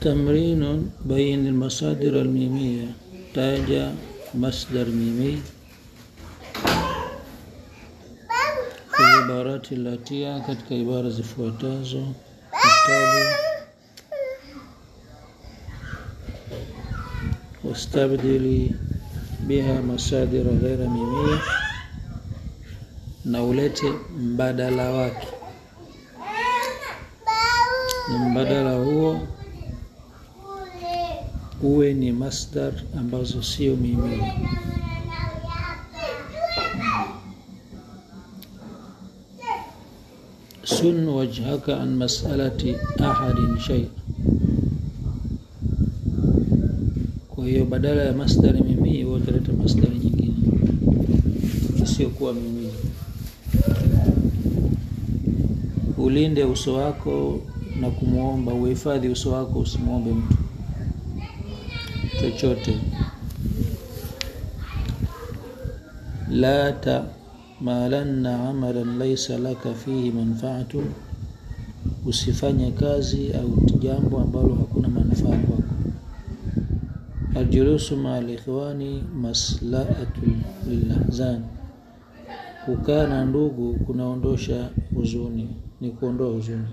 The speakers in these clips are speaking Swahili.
تمرين بين المصادر الميمية تاج مصدر ميمي في العبارات التي katika ibara zifuatazo التالي واستبدلي بها مصادر غير ميمية na ulete mbadala wake na mbadala huo uwe ni masdar ambazo sio mimia sun wajhaka an masalati ahadin shay kwa hiyo badala ya masdari mimii utaleta masdari nyingine isiyokuwa mimii ulinde uso wako na kumwomba uhifadhi uso wako usimwombe mtu chochote la tamalanna amalan laisa laka fihi manfaatun usifanye kazi au jambo ambalo hakuna manufaa kwako aljulusu maa likhwani maslaatu lilahzan kukaa na ndugu kunaondosha huzuni ni kuondoa huzuni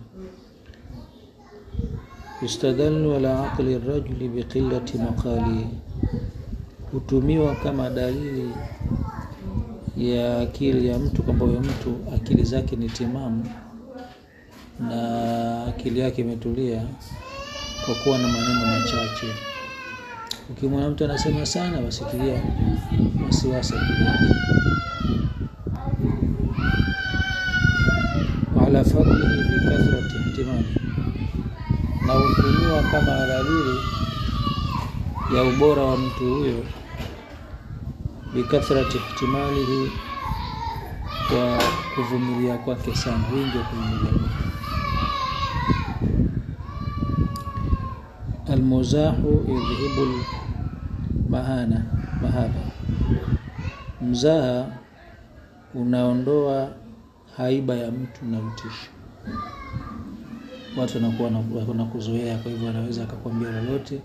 yustadallu ala aqli rajuli biqillati maqalihi hutumiwa kama dalili ya akili ya mtu kwamba huyo mtu akili zake ni timamu na akili yake imetulia kwa kuwa na maneno machache ukimwona mtu anasema sana basikilia wasiwasi akili yake ala fadlihi bikathrati ihtimali na hutumiwa kama dalili ya ubora wa mtu huyo bikathrati ihtimalihi kwa kuvumilia kwake sana wingi wa kuvumilia kwake almuzahu yudhihibu mahana mahaba mzaha unaondoa haiba ya mtu na utisho watu wanakuwa wanakuzoea kwa hivyo anaweza akakwambia lolote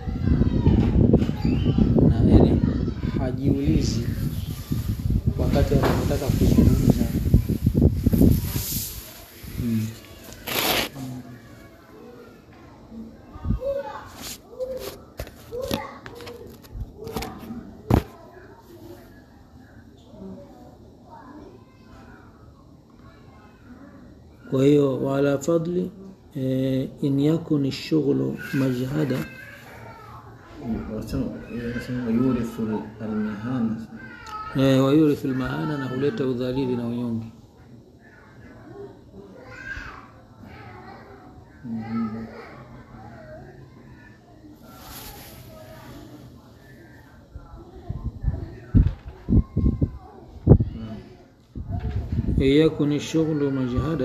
na yani hajiulizi wakati anapotaka kuzungumza hmm. kwa hiyo wala fadli eh, in yakun shughlu majhada yurithu almihana eh, wayurithu lmahana na huleta udhalili na unyonge in yakun shughlu majhada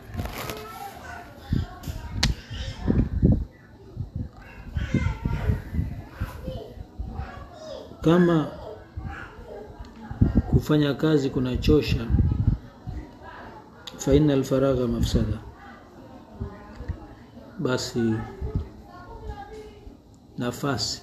kama kufanya kazi kunachosha faina alfaragha mafsada basi nafasi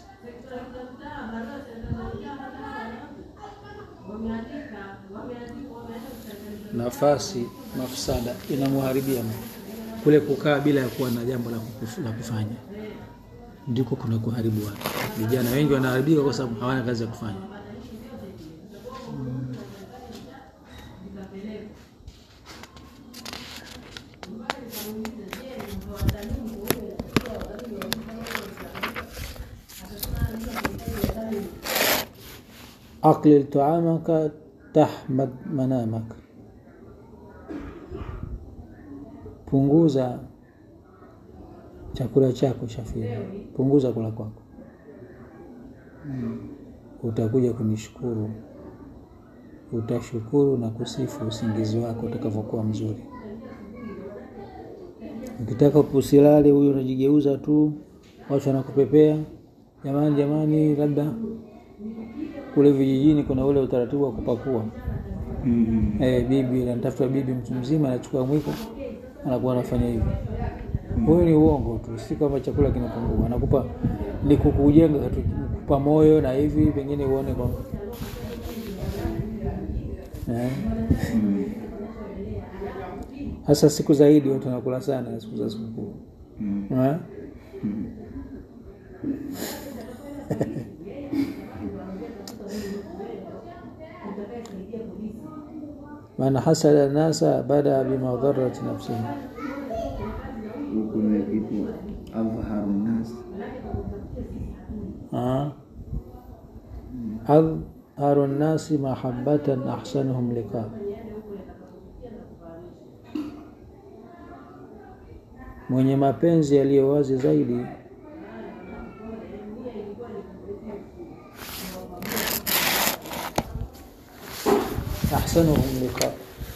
nafasi mafsada inamharibia kule kukaa bila ya kuwa na jambo la kufanya ndiko kuna kuharibu watu vijana wengi wanaharibika kwa sababu hawana kazi ya kufanya aqlil taamaka tahmad manamak punguza chakula chako shafiri punguza kula kwako utakuja kunishukuru utashukuru na kusifu usingizi wako utakavyokuwa mzuri ukitaka usilale huyo unajigeuza tu watu wanakupepea jamani jamani labda kule vijijini kuna ule utaratibu wa kupakua mm eh, bibi anatafuta bibi mtu mzima anachukua mwiko anakuwa anafanya hivyo huyo ni uongo tu si kama chakula kinapungua anakupa ni kukujenga tu, kukupa moyo na hivi pengine uone kwamba eh? Mm. hasa siku zaidi watu wanakula sana siku za sikukuu Mm. eh? Mm. man hasada nasa badaa bimadharati nafsihi Huku ni kitu adhharu nas Ah. adharu nnasi mahabatan ahsanuhum liqa mwenye mapenzi yaliyo wazi zaidi ahsanuhum liqa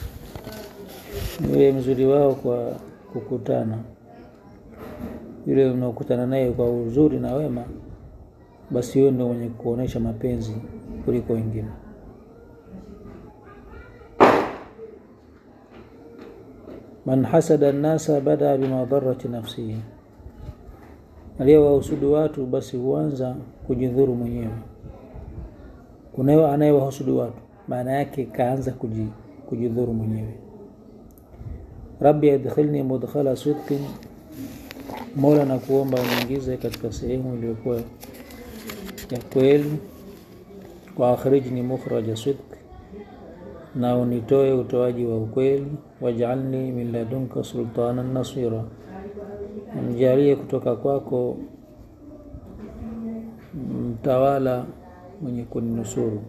yule mzuri wao kwa kukutana yule unaokutana naye kwa uzuri na wema basi huyo ndio mwenye kuonesha mapenzi kuliko wengine man hasada nnasa badaa bimadharati nafsihi aliyewahusudu watu basi huanza kujidhuru mwenyewe kunayo anayewahusudu watu maana yake kaanza kuji, kujidhuru mwenyewe rabbi adkhilni mudkhala sidqin mola na kuomba uniingize katika sehemu iliyokuwa ya kweli wa akhrijni mukhraja sidq na unitoe utoaji wa ukweli waj'alni min ladunka sultanan nasira mjalie kutoka kwako mtawala mwenye kuninusuru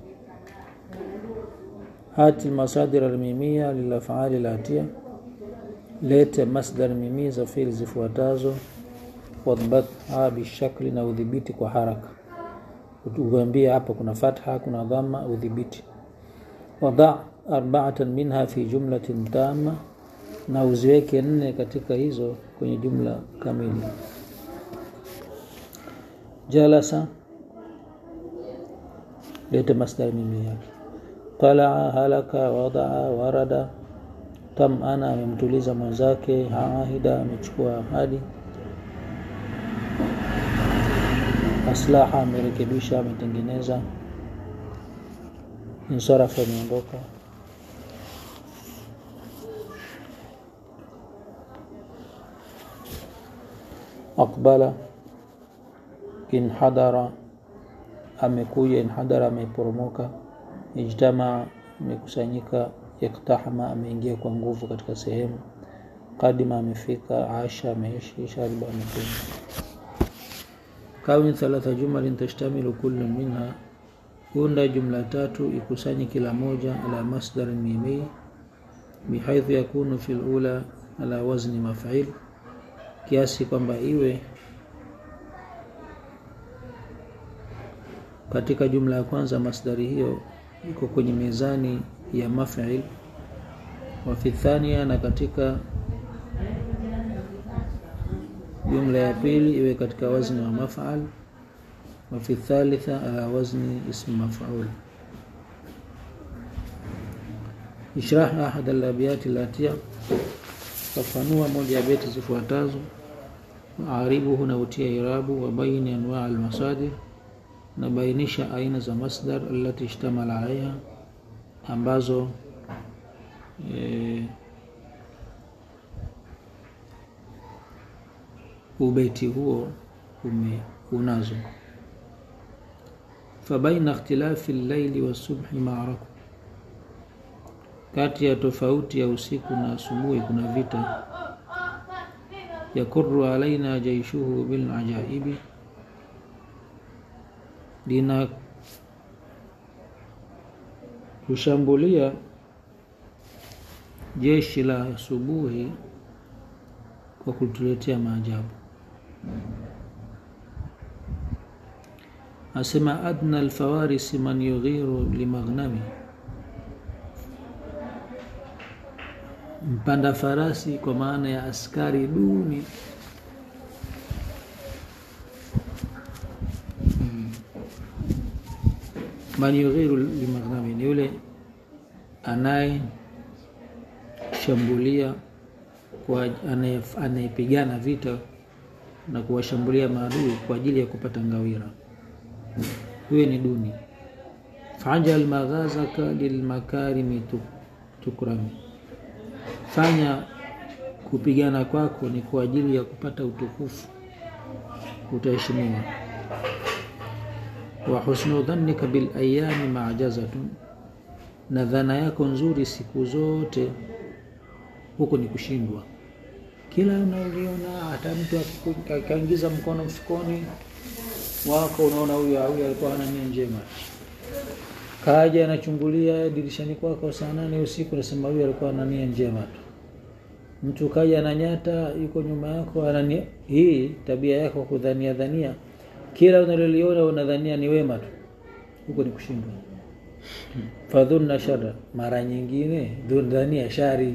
hati masadir almimia lilafali latia lete masdar mimia za fili zifuatazo wadhbatha bishakli na udhibiti kwa haraka uambie hapa kuna fatha kuna dhamma udhibiti wada arbaatan minha fi jumlatin tama na uziweke nne katika hizo kwenye jumla kamili jalasa lete masdar mimi yake talaa halaka wadaa warada tamana amemtuliza mwenzake haahida amechukua ahadi aslaha amerekebisha ametengeneza insarafa ameondoka aqbala inhadara amekuja inhadara ameporomoka ijtamaa amekusanyika iktahama ameingia kwa nguvu katika sehemu kadima amefika asha ameishi shariba amekunywa kawin thalatha jumalin tashtamilu kullu minha unda jumla tatu ikusanye kila moja ala masdar mimi bihaithu yakunu fi lula ala wazni maf'il kiasi kwamba iwe katika jumla ya kwanza masdari hiyo iko kwenye mizani ya maf'il wa fi thania na katika jumla ya pili iwe katika wazni wa maf'al wa fi thalitha ala wazni ism maf'ul ishrah ahad al-abyat allati fafanua moja ya beti zifuatazo aribuhu na utia irabu wa baini anwa al-masadir na bainisha aina za masdar allati ishtamala alaiha ambazo e, ubeti huo ume unazo fabaina ikhtilafi llaili wasubhi maaraku kati ya tofauti ya usiku na asubuhi kuna vita yakuru alaina jaishuhu bilajaibi lina kushambulia jeshi la asubuhi kwa kutuletea maajabu asema adna alfawarisi man yughiru limaghnami mpanda farasi kwa maana ya askari duni man yughiru limaghnami ni yule anaye shambulia kwa anaye- anayepigana vita na kuwashambulia maadui kwa ajili ya kupata ngawira huyo ni duni fajal maghazaka lilmakarimi tu- tukrami fanya kupigana kwako ni kwa ajili ya kupata utukufu utaheshimiwa wa husnu dhannika bil ayami majazatun na dhana yako nzuri siku zote huko ni kushindwa kila unaliona hata mtu akiku- akaingiza mkono mfukoni wako unaona huyu huyu alikuwa hana nia njema kaja anachungulia dirishani kwako saa nane usiku nasema huyu alikuwa ana nia njema tu mtu kaja ananyata yuko nyuma yako anani hii tabia yako kudhania dhania kila unaloliona unadhania ni wema tu huko ni kushindwa fadhunna shara mara nyingine dhun- dhania shari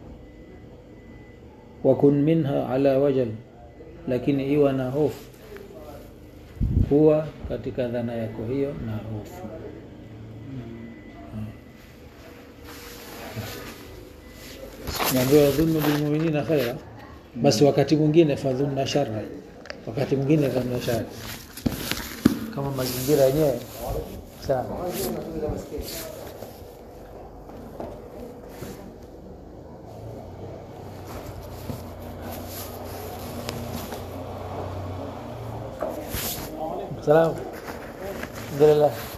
wakun minha ala wajal lakini iwa na hofu kuwa katika dhana yako hiyo na hofu naambiwa dhunnu bilmuminina khaira basi wakati mwingine fadhunna shara wakati mwingine dhanna shari kama mazingira yenyewe sawa salamu alhamdulillah